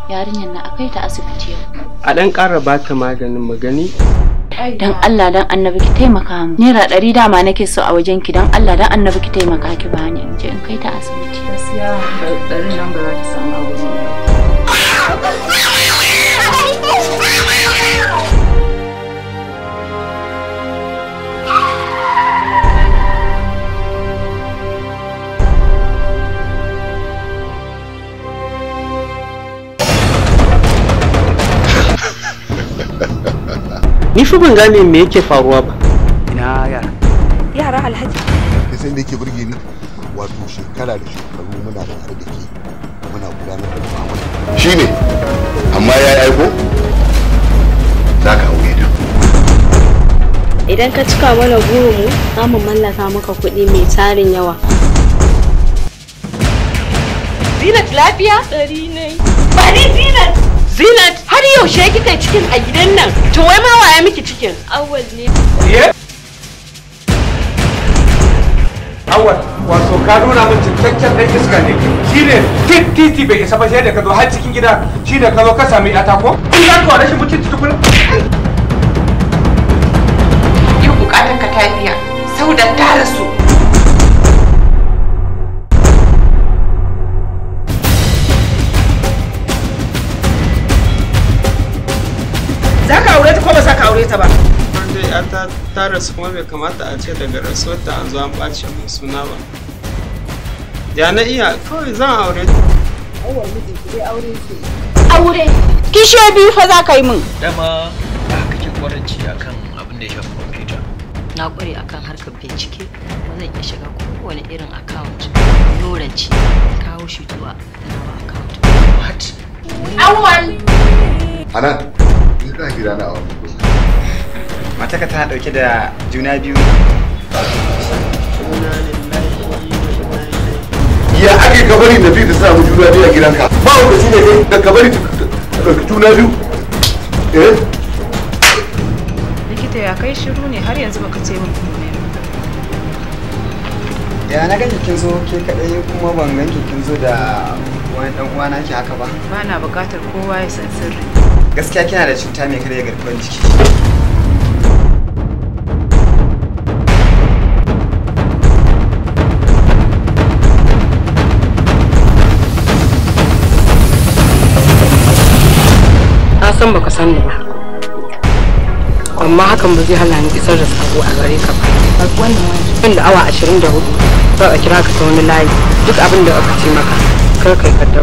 yarinyar na akai ta asibiti yau a ɗan ƙara ba ta maganin magani dan Allah dan annabi ki taimaka mu naira ɗari dama nake so a wajen ki dan Allah dan annabi ki taimaka ki bani in je in kai ta asibiti gaskiya ɗarin nan ba za ta samu abu ne ni fa ban gane me yake faruwa ba ina yara yara alhaji da sai da yake burge ni wato shekara da shekaru muna da tare da ke muna gudanar da mu'amala shine amma ya aiko za ka aure ta idan ka cika mana burinmu za mu mallaka maka kuɗi mai tarin yawa Zinat lafiya? Ɗari ne. Bari Zinat! Zinat, har yaushe kika cikin a gidan nan? To wai ma waya miki cikin? awal ne awal wato ka nuna min cikakken ɗan iska ne shine tit titi bai isa ba sai da ka zo har cikin gida shine ka zo ka sami yata ko in za ka wa rashin mutunci tukuna Yau bukatar ka ta biya. Saudan ta rasu. za ka aure ta ko ba za ka aure ta ba dai ya ta ta rasu kuma bai kamata a ce daga rasuwar ta an zo an ɓace min suna ba ya na iya kawai zan aure ta aure kishiyo biyu fa za ka yi min dama ba kake kwaranci akan abin da ya shafi kwamfuta na kware akan harkar bincike ba zan iya shiga kowane irin account loranci kawo shi zuwa nawa account what awal hanan ni ka gida na a wannan gurin mataka tana dauke da juna biyu ya ake kabari da biyu da sa mu juna biyu a gidanka ba wanda shi ne kai da kabari ta ɗauki juna biyu eh likita ya kai shiru ne har yanzu baka ce min komai ya na ganki kin zo ke kadai kuma ban ganki kin zo da wani dan uwa naki haka ba ba na buƙatar kowa ya san sirri gaskiya kina da cuta mai karya garkuwar jiki na san baka san ni ba amma hakan ba zai hana ni isar da sako a gare ka ba wannan da awa 24 za a kira ka ta wani layi duk abin da aka ce maka kar kai kaddara